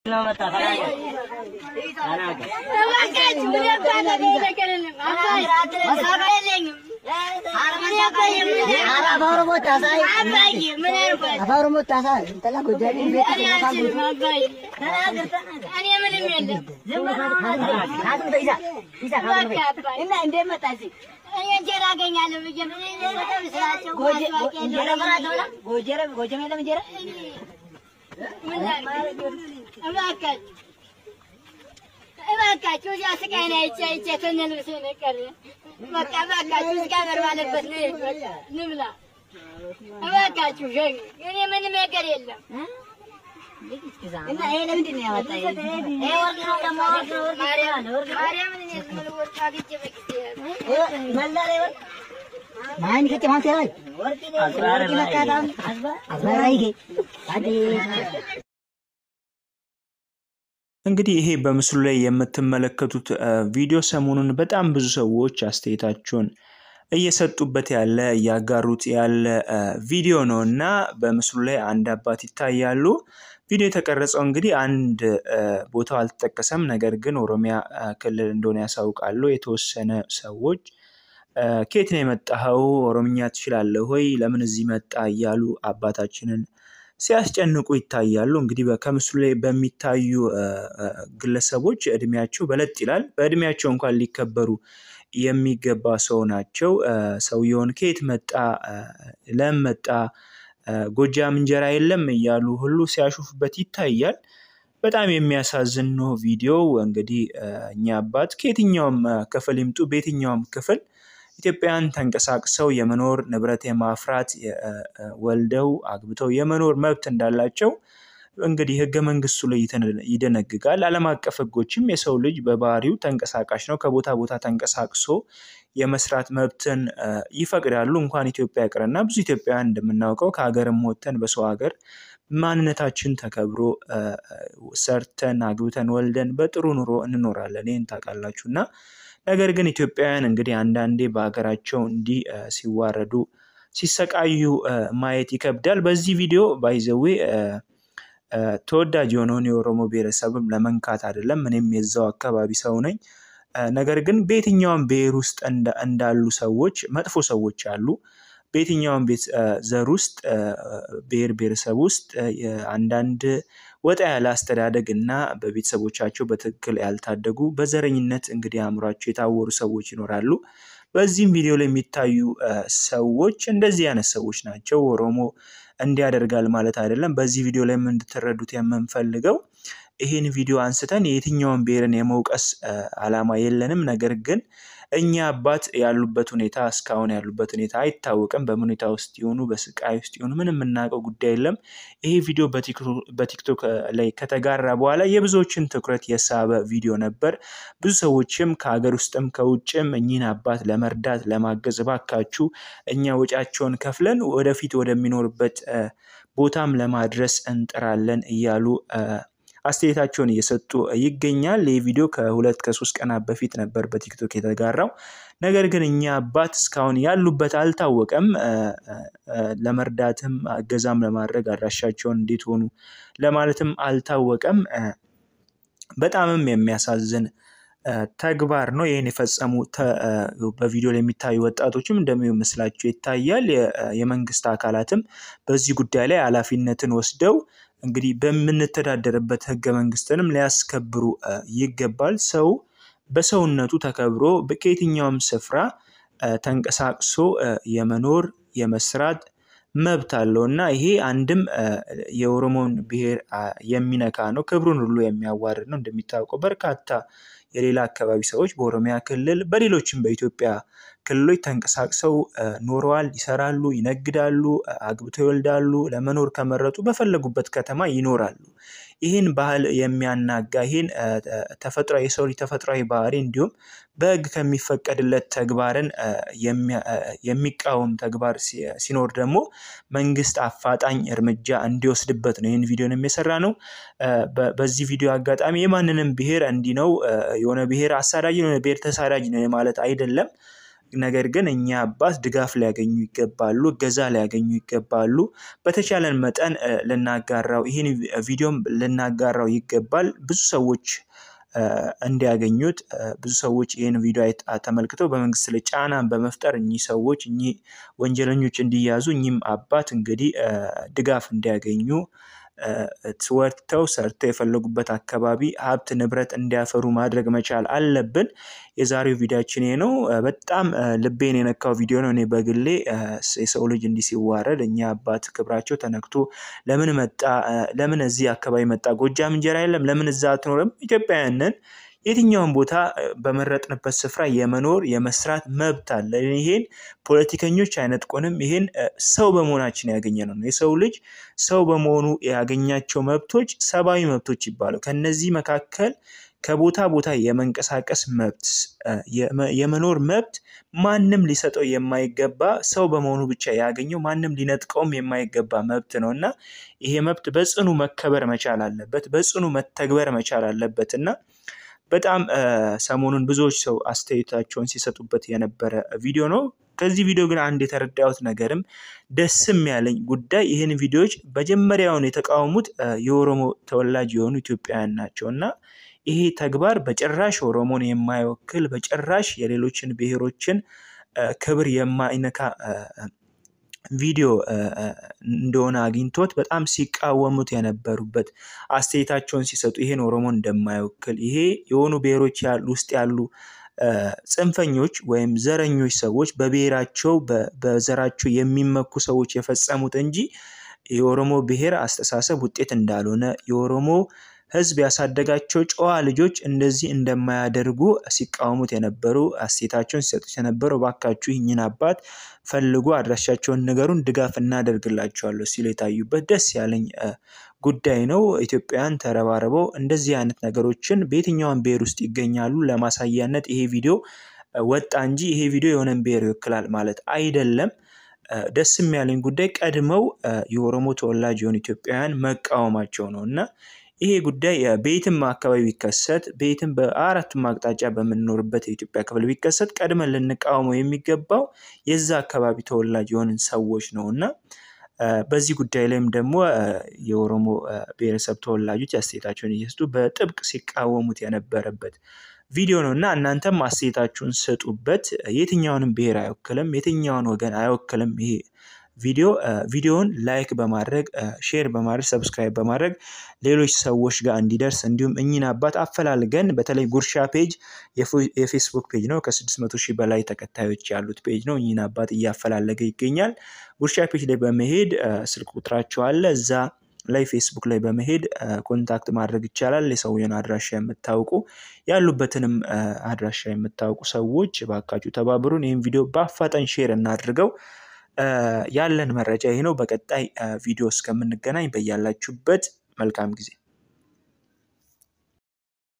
እንጀራ አገኛለሁ ብዬ ስላቸው እባካችሁ እዚያ ስቃይን አይቼ አይቼ ከነ ልብሴ ነው የቀረ። በቃ እባካችሁ እስኪ አገር ባለበት ነው ንብላ። እባካችሁ ሸኝ እኔ ምንም ነገር የለም። እና ይሄ ለምንድን ነው ያወጣ? ይሄ ወርቅ ነው ደግሞ ወርቅ ነው ወርቅ ማርያም ነው ወርቅ ነው። ማርያምን እኔ ዝም ብሎ ወርቅ አግኝቼ በጊዜ መላለ ወርቅ ማን ከጭ ማን ሰራይ ወርቅ ወርቅ ነካዳም አዝባራይ ጌ አዲ እንግዲህ ይሄ በምስሉ ላይ የምትመለከቱት ቪዲዮ ሰሞኑን በጣም ብዙ ሰዎች አስተያየታቸውን እየሰጡበት ያለ እያጋሩት ያለ ቪዲዮ ነው እና በምስሉ ላይ አንድ አባት ይታያሉ። ቪዲዮ የተቀረጸው እንግዲህ አንድ ቦታው አልተጠቀሰም፣ ነገር ግን ኦሮሚያ ክልል እንደሆነ ያሳውቃሉ። የተወሰነ ሰዎች ከየት ነው የመጣኸው? ኦሮምኛ ትችላለህ ወይ? ለምን እዚህ መጣ? እያሉ አባታችንን ሲያስጨንቁ ይታያሉ። እንግዲህ ከምስሉ ላይ በሚታዩ ግለሰቦች እድሜያቸው በለጥ ይላል። በእድሜያቸው እንኳን ሊከበሩ የሚገባ ሰው ናቸው። ሰውየውን ከየት መጣ፣ ለም መጣ፣ ጎጃም እንጀራ የለም እያሉ ሁሉ ሲያሹፉበት ይታያል። በጣም የሚያሳዝን ነው ቪዲዮው። እንግዲህ እኛ አባት ከየትኛውም ክፍል ይምጡ በየትኛውም ክፍል ኢትዮጵያን ተንቀሳቅሰው የመኖር ንብረት የማፍራት ወልደው አግብተው የመኖር መብት እንዳላቸው እንግዲህ ህገ መንግስቱ ላይ ይደነግጋል። ዓለም አቀፍ ህጎችም የሰው ልጅ በባህሪው ተንቀሳቃሽ ነው፣ ከቦታ ቦታ ተንቀሳቅሶ የመስራት መብትን ይፈቅዳሉ። እንኳን ኢትዮጵያ ይቅርና ብዙ ኢትዮጵያውያን እንደምናውቀው ከሀገርም ወጥተን በሰው ሀገር ማንነታችን ተከብሮ ሰርተን አግብተን ወልደን በጥሩ ኑሮ እንኖራለን። ይህን ታውቃላችሁ እና ነገር ግን ኢትዮጵያውያን እንግዲህ አንዳንዴ በሀገራቸው እንዲህ ሲዋረዱ ሲሰቃዩ ማየት ይከብዳል። በዚህ ቪዲዮ ባይዘዌ ተወዳጅ የሆነውን የኦሮሞ ብሔረሰብም ለመንካት አይደለም። እኔም የዛው አካባቢ ሰው ነኝ። ነገር ግን በየትኛውም ብሔር ውስጥ እንዳሉ ሰዎች መጥፎ ሰዎች አሉ። በየትኛውም ቤት ዘር ውስጥ ብሔር ብሔረሰብ ውስጥ አንዳንድ ወጣ ያለ አስተዳደግ እና በቤተሰቦቻቸው በትክክል ያልታደጉ በዘረኝነት እንግዲህ አእምሯቸው የታወሩ ሰዎች ይኖራሉ። በዚህም ቪዲዮ ላይ የሚታዩ ሰዎች እንደዚህ አይነት ሰዎች ናቸው። ኦሮሞ እንዲያደርጋል ማለት አይደለም። በዚህ ቪዲዮ ላይ እንድትረዱት የምንፈልገው ይህን ቪዲዮ አንስተን የትኛውን ብሔርን የመውቀስ ዓላማ የለንም። ነገር ግን እኛ አባት ያሉበት ሁኔታ እስካሁን ያሉበት ሁኔታ አይታወቅም። በምን ሁኔታ ውስጥ ይሆኑ በስቃይ ውስጥ ይሆኑ ምንም የምናውቀው ጉዳይ የለም። ይሄ ቪዲዮ በቲክቶክ ላይ ከተጋራ በኋላ የብዙዎችን ትኩረት የሳበ ቪዲዮ ነበር። ብዙ ሰዎችም ከሀገር ውስጥም ከውጭም እኚህን አባት ለመርዳት ለማገዝ እባካችሁ እኛ ወጪያቸውን ከፍለን ወደፊት ወደሚኖርበት ቦታም ለማድረስ እንጥራለን እያሉ አስተያየታቸውን እየሰጡ ይገኛል። ይህ ቪዲዮ ከሁለት ከሶስት ቀናት በፊት ነበር በቲክቶክ የተጋራው። ነገር ግን እኛ አባት እስካሁን ያሉበት አልታወቀም። ለመርዳትም እገዛም ለማድረግ አድራሻቸውን እንዴት ሆኑ ለማለትም አልታወቀም። በጣምም የሚያሳዝን ተግባር ነው። ይህን የፈጸሙ በቪዲዮ ላይ የሚታዩ ወጣቶችም እንደሚመስላቸው ይታያል። የመንግስት አካላትም በዚህ ጉዳይ ላይ ኃላፊነትን ወስደው እንግዲህ በምንተዳደርበት ህገ መንግስትንም ሊያስከብሩ ይገባል። ሰው በሰውነቱ ተከብሮ ከየትኛውም ስፍራ ተንቀሳቅሶ የመኖር የመስራት መብት አለው እና ይሄ አንድም የኦሮሞን ብሔር የሚነካ ነው፣ ክብሩን ሁሉ የሚያዋርድ ነው። እንደሚታወቀው በርካታ የሌላ አካባቢ ሰዎች በኦሮሚያ ክልል በሌሎችም በኢትዮጵያ ክልሎች ተንቀሳቅሰው ኖረዋል፣ ይሰራሉ፣ ይነግዳሉ፣ አግብተው ይወልዳሉ። ለመኖር ከመረጡ በፈለጉበት ከተማ ይኖራሉ። ይህን ባህል የሚያናጋ ይህን ተፈጥሯዊ የሰው ልጅ ተፈጥሯዊ ባህሪ እንዲሁም በህግ ከሚፈቀድለት ተግባርን የሚቃወም ተግባር ሲኖር ደግሞ መንግስት አፋጣኝ እርምጃ እንዲወስድበት ነው ይህን ቪዲዮን የሚሰራ ነው። በዚህ ቪዲዮ አጋጣሚ የማንንም ብሔር እንዲህ ነው የሆነ ብሔር አሳዳጅ የሆነ ብሔር ተሳዳጅ ነው ማለት አይደለም። ነገር ግን እኛ አባት ድጋፍ ሊያገኙ ይገባሉ፣ እገዛ ሊያገኙ ይገባሉ። በተቻለን መጠን ልናጋራው ይህን ቪዲዮም ልናጋራው ይገባል። ብዙ ሰዎች እንዲያገኙት ብዙ ሰዎች ይህን ቪዲዮ ተመልክተው በመንግስት ላይ ጫናን በመፍጠር እኚህ ሰዎች እኚህ ወንጀለኞች እንዲያዙ እኚህም አባት እንግዲህ ድጋፍ እንዲያገኙ ወጥተው ሰርተው የፈለጉበት አካባቢ ሀብት ንብረት እንዲያፈሩ ማድረግ መቻል አለብን። የዛሬው ቪዲዮችን ይሄ ነው። በጣም ልቤን የነካው ቪዲዮ ነው። እኔ በግሌ የሰው ልጅ እንዲህ ሲዋረድ እኛ አባት ክብራቸው ተነክቶ ለምን መጣ? ለምን እዚህ አካባቢ መጣ? ጎጃም እንጀራ የለም? ለምን እዛ አትኖርም? ኢትዮጵያውያንን የትኛውን ቦታ በመረጥንበት ስፍራ የመኖር የመስራት መብት አለ። ይሄን ፖለቲከኞች አይነጥቁንም። ይሄን ሰው በመሆናችን ያገኘ ነው። የሰው ልጅ ሰው በመሆኑ ያገኛቸው መብቶች ሰብአዊ መብቶች ይባሉ። ከነዚህ መካከል ከቦታ ቦታ የመንቀሳቀስ መብት፣ የመኖር መብት ማንም ሊሰጠው የማይገባ ሰው በመሆኑ ብቻ ያገኘው ማንም ሊነጥቀውም የማይገባ መብት ነው እና ይሄ መብት በጽኑ መከበር መቻል አለበት፣ በጽኑ መተግበር መቻል አለበት እና በጣም ሰሞኑን ብዙዎች ሰው አስተያየታቸውን ሲሰጡበት የነበረ ቪዲዮ ነው። ከዚህ ቪዲዮ ግን አንድ የተረዳሁት ነገርም ደስም ያለኝ ጉዳይ ይህን ቪዲዮዎች መጀመሪያውን የተቃወሙት የኦሮሞ ተወላጅ የሆኑ ኢትዮጵያውያን ናቸው እና ይሄ ተግባር በጭራሽ ኦሮሞን የማይወክል በጭራሽ የሌሎችን ብሔሮችን ክብር የማይነካ ቪዲዮ እንደሆነ አግኝቶት በጣም ሲቃወሙት የነበሩበት አስተያየታቸውን ሲሰጡ ይሄን ኦሮሞ እንደማይወክል ይሄ የሆኑ ብሔሮች ውስጥ ያሉ ጽንፈኞች ወይም ዘረኞች ሰዎች በብሔራቸው በዘራቸው የሚመኩ ሰዎች የፈጸሙት እንጂ የኦሮሞ ብሔር አስተሳሰብ ውጤት እንዳልሆነ የኦሮሞ ሕዝብ ያሳደጋቸው ጨዋ ልጆች እንደዚህ እንደማያደርጉ ሲቃወሙት የነበሩ አስተያየታቸውን ሲሰጡት የነበረው እባካችሁ ይህኝን አባት ፈልጉ፣ አድራሻቸውን ንገሩን፣ ድጋፍ እናደርግላቸዋለሁ ሲሉ የታዩበት ደስ ያለኝ ጉዳይ ነው። ኢትዮጵያውያን ተረባርበው እንደዚህ አይነት ነገሮችን በየትኛውን ብሔር ውስጥ ይገኛሉ ለማሳያነት ይሄ ቪዲዮ ወጣ እንጂ ይሄ ቪዲዮ የሆነን ብሔር ይወክላል ማለት አይደለም። ደስም ያለኝ ጉዳይ ቀድመው የኦሮሞ ተወላጅ የሆኑ ኢትዮጵያውያን መቃወማቸው ነው እና ይሄ ጉዳይ በየትም አካባቢ ቢከሰት በየትም በአራቱም አቅጣጫ በምንኖርበት የኢትዮጵያ ክፍል ቢከሰት ቀድመን ልንቃወመው የሚገባው የዛ አካባቢ ተወላጅ የሆንን ሰዎች ነው እና በዚህ ጉዳይ ላይም ደግሞ የኦሮሞ ብሔረሰብ ተወላጆች አስተያየታቸውን እየሰጡ በጥብቅ ሲቃወሙት የነበረበት ቪዲዮ ነው እና እናንተም አስተያየታችሁን ስጡበት። የትኛውንም ብሔር አይወክልም፣ የትኛውን ወገን አይወክልም ይሄ ቪዲዮ ቪዲዮውን ላይክ በማድረግ ሼር በማድረግ ሰብስክራይብ በማድረግ ሌሎች ሰዎች ጋር እንዲደርስ እንዲሁም እኚህን አባት አፈላልገን በተለይ ጉርሻ ፔጅ የፌስቡክ ፔጅ ነው። ከ600 ሺህ በላይ ተከታዮች ያሉት ፔጅ ነው። እኚህን አባት እያፈላለገ ይገኛል። ጉርሻ ፔጅ ላይ በመሄድ ስልክ ቁጥራቸው አለ እዛ ላይ ፌስቡክ ላይ በመሄድ ኮንታክት ማድረግ ይቻላል። የሰውየውን አድራሻ የምታውቁ ያሉበትንም አድራሻ የምታውቁ ሰዎች እባካችሁ ተባብሩን። ይህም ቪዲዮ በአፋጣኝ ሼር እናድርገው። ያለን መረጃ ይህ ነው። በቀጣይ ቪዲዮ እስከምንገናኝ በያላችሁበት መልካም ጊዜ